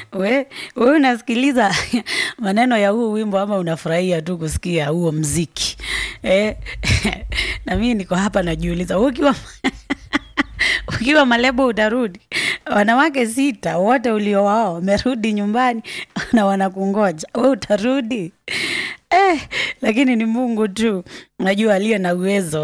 we we unasikiliza maneno ya huu wimbo ama unafurahia tu kusikia huo mziki eh? na mii niko hapa najiuliza ukiwa ukiwa malebo utarudi wanawake sita wote uliowao wamerudi nyumbani na wanakungoja we utarudi eh, lakini ni mungu tu unajua aliye na uwezo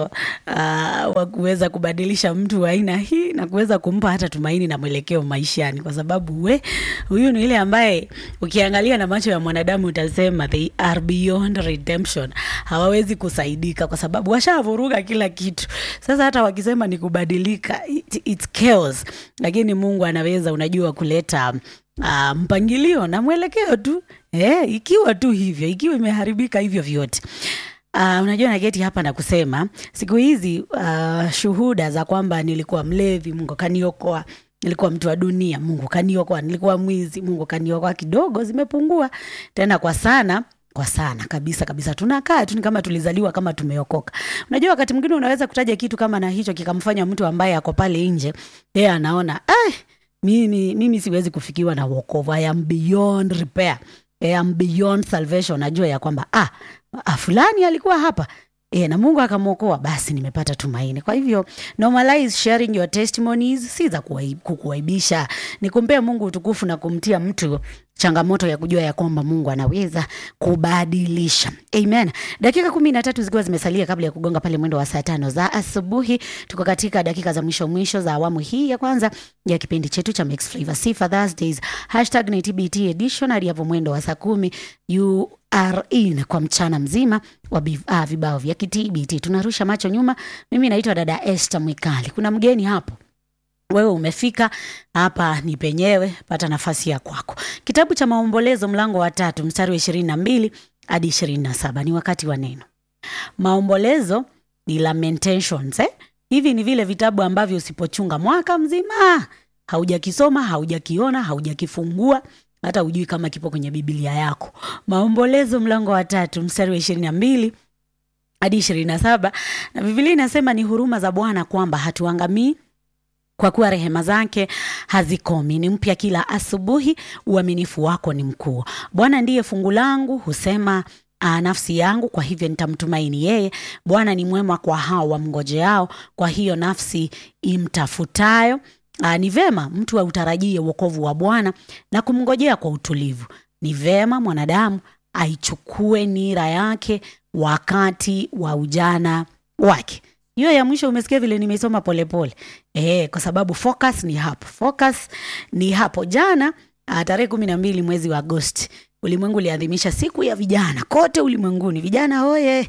uh, wa kuweza kubadilisha mtu wa aina hii na kuweza kumpa hata tumaini na mwelekeo maishani kwa sababu we huyu ni ile ambaye ukiangalia na macho ya mwanadamu utasema they are beyond redemption hawawezi kusaidika kwa sababu washavuruga kila kitu sasa hata wakisema ni kubadilika it, it's chaos lakini mungu anaweza unajua kuleta uh, mpangilio na mwelekeo tu eh, ikiwa tu hivyo ikiwa imeharibika hivyo vyote Uh, unajua naketi hapa na kusema siku hizi uh, shuhuda za kwamba nilikuwa mlevi mungu kaniokoa nilikuwa mtu wa dunia mungu kaniokoa nilikuwa mwizi mungu kaniokoa kidogo zimepungua tena kwa sana kwa sana kabisa kabisa tunakaa tu ni kama tulizaliwa kama tumeokoka unajua wakati mwingine unaweza kutaja kitu kama na hicho kikamfanya mtu ambaye ako pale nje yeye anaona "Ai, mimi, mimi siwezi kufikiwa na wokovu I am beyond repair I am beyond salvation najua ya kwamba ah, ah, fulani alikuwa hapa E, na mungu akamwokoa basi nimepata tumaini kwa hivyo normalize sharing your testimonies si za kuwaib- kukuaibisha ni kumpea mungu utukufu na kumtia mtu changamoto ya kujua ya kwamba mungu anaweza kubadilisha amen dakika kumi na tatu zikiwa zimesalia kabla ya kugonga pale mwendo wa saa tano za asubuhi tuko katika dakika za mwisho mwisho za awamu hii ya kwanza ya kipindi chetu cha Mixed Flavor Sifa Thursdays hashtag ni TBT edition hadi hapo mwendo wa saa kumi you are in kwa mchana mzima wa bi- ah, vibao vya kitbt tunarusha macho nyuma mimi naitwa dada Esther Mwikali kuna mgeni hapo wewe umefika hapa ni penyewe pata nafasi ya kwako kitabu cha maombolezo mlango wa tatu mstari wa ishirini na mbili hadi ishirini na saba ni wakati wa neno maombolezo ni lamentations eh? hivi ni vile vitabu ambavyo usipochunga mwaka mzima haujakisoma haujakiona haujakifungua hata hujui kama kipo kwenye biblia yako maombolezo mlango wa tatu mstari wa ishirini na mbili hadi ishirini na saba na bibilia inasema ni huruma za bwana kwamba hatuangamii kwa kuwa rehema zake hazikomi ni mpya kila asubuhi uaminifu wako ni mkuu bwana ndiye fungu langu husema uh, nafsi yangu kwa hivyo nitamtumaini yeye bwana ni mwema kwa hao wamngojeao kwa hiyo nafsi imtafutayo uh, ni vema mtu autarajie uokovu wa bwana na kumngojea kwa utulivu ni vema mwanadamu aichukue nira yake wakati wa ujana wake hiyo ya mwisho umesikia vile nimeisoma polepole e, kwa sababu focus ni hapo focus ni hapo jana ah, tarehe kumi na mbili mwezi wa agosti ulimwengu uliadhimisha siku ya vijana kote ulimwenguni vijana oye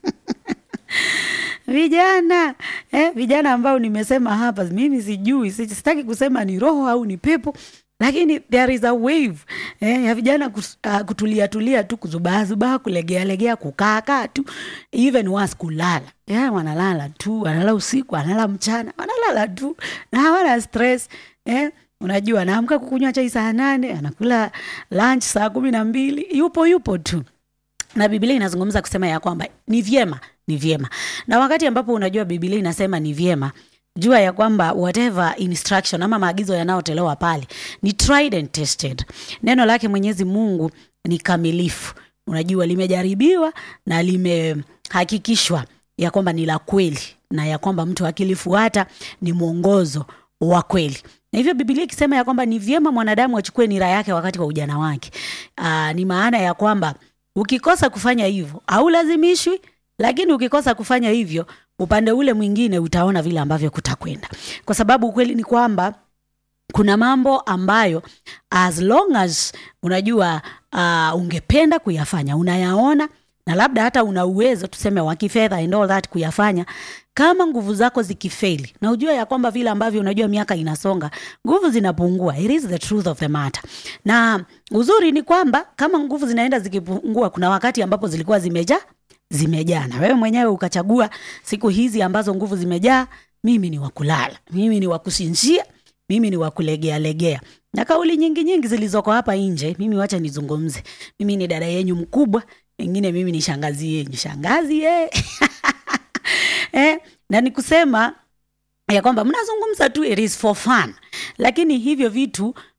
vijana eh, vijana ambao nimesema hapa mimi sijui si- sitaki kusema ni roho au ni pepo lakini there is a wave eh, ya vijana kus, uh, kutulia tulia tu kuzubaazubaa kulegealegea kukaakaa tu even was kulala yeah, wanalala tu wanalala usiku wanalala mchana wanalala tu na hawana stress eh, unajua anaamka kukunywa chai saa nane anakula lunch saa kumi na mbili yupo yupo tu na biblia inazungumza kusema ya kwamba ni vyema ni vyema na wakati ambapo unajua biblia inasema ni vyema jua ya kwamba whatever instruction ama maagizo yanayotolewa pale ni tried and tested neno lake mwenyezi mungu ni kamilifu unajua limejaribiwa na limehakikishwa ya kwamba ni la kweli na ya kwamba mtu akilifuata ni mwongozo wa kweli na hivyo bibilia ikisema ya kwamba ni vyema mwanadamu achukue nira yake wakati wa ujana wake Aa, ni maana ya kwamba ukikosa kufanya hivyo haulazimishwi lakini ukikosa kufanya hivyo upande ule mwingine utaona vile ambavyo kutakwenda kwa sababu ukweli ni kwamba kuna mambo ambayo as long as unajua uh, ungependa kuyafanya unayaona na labda hata una uwezo tuseme wa kifedha and all that kuyafanya kama nguvu zako zikifeli na ujua ya kwamba vile ambavyo unajua miaka inasonga nguvu zinapungua it is the truth of the matter na uzuri ni kwamba kama nguvu zinaenda zikipungua kuna wakati ambapo zilikuwa zimejaa zimejaa na wewe mwenyewe ukachagua siku hizi ambazo nguvu zimejaa mimi ni wakulala mimi ni wakusinzia mimi ni wakulegealegea na kauli nyingi nyingi zilizoko hapa nje mimi wacha nizungumze mimi ni dada yenyu mkubwa pengine mimi ni shangazi yenyu shangazi ye. eh, na ni kusema ya kwamba mnazungumza tu it is for fun lakini hivyo vitu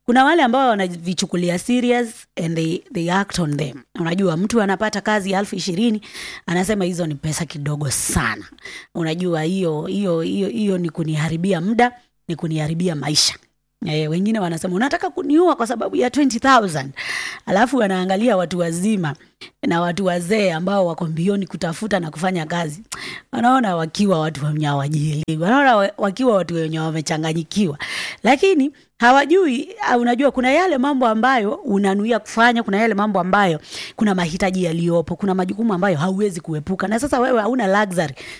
kuna wale ambao wanavichukulia serious and they, they act on them unajua mtu anapata kazi ya elfu ishirini anasema hizo ni pesa kidogo sana unajua hiyo hiyo hiyo hiyo ni kuniharibia muda ni kuniharibia maisha E, wengine wanasema unataka kuniua kwa sababu ya 20000 alafu wanaangalia watu wazima na watu wazee ambao wako mbioni kutafuta na kufanya kazi wanaona wakiwa watu wenye hawajielewi wanaona wa- wakiwa watu wenye wamechanganyikiwa lakini hawajui ah, unajua kuna yale mambo ambayo unanuia kufanya kuna yale mambo ambayo kuna mahitaji yaliyopo kuna majukumu ambayo hauwezi kuepuka na sasa wewe hauna luxury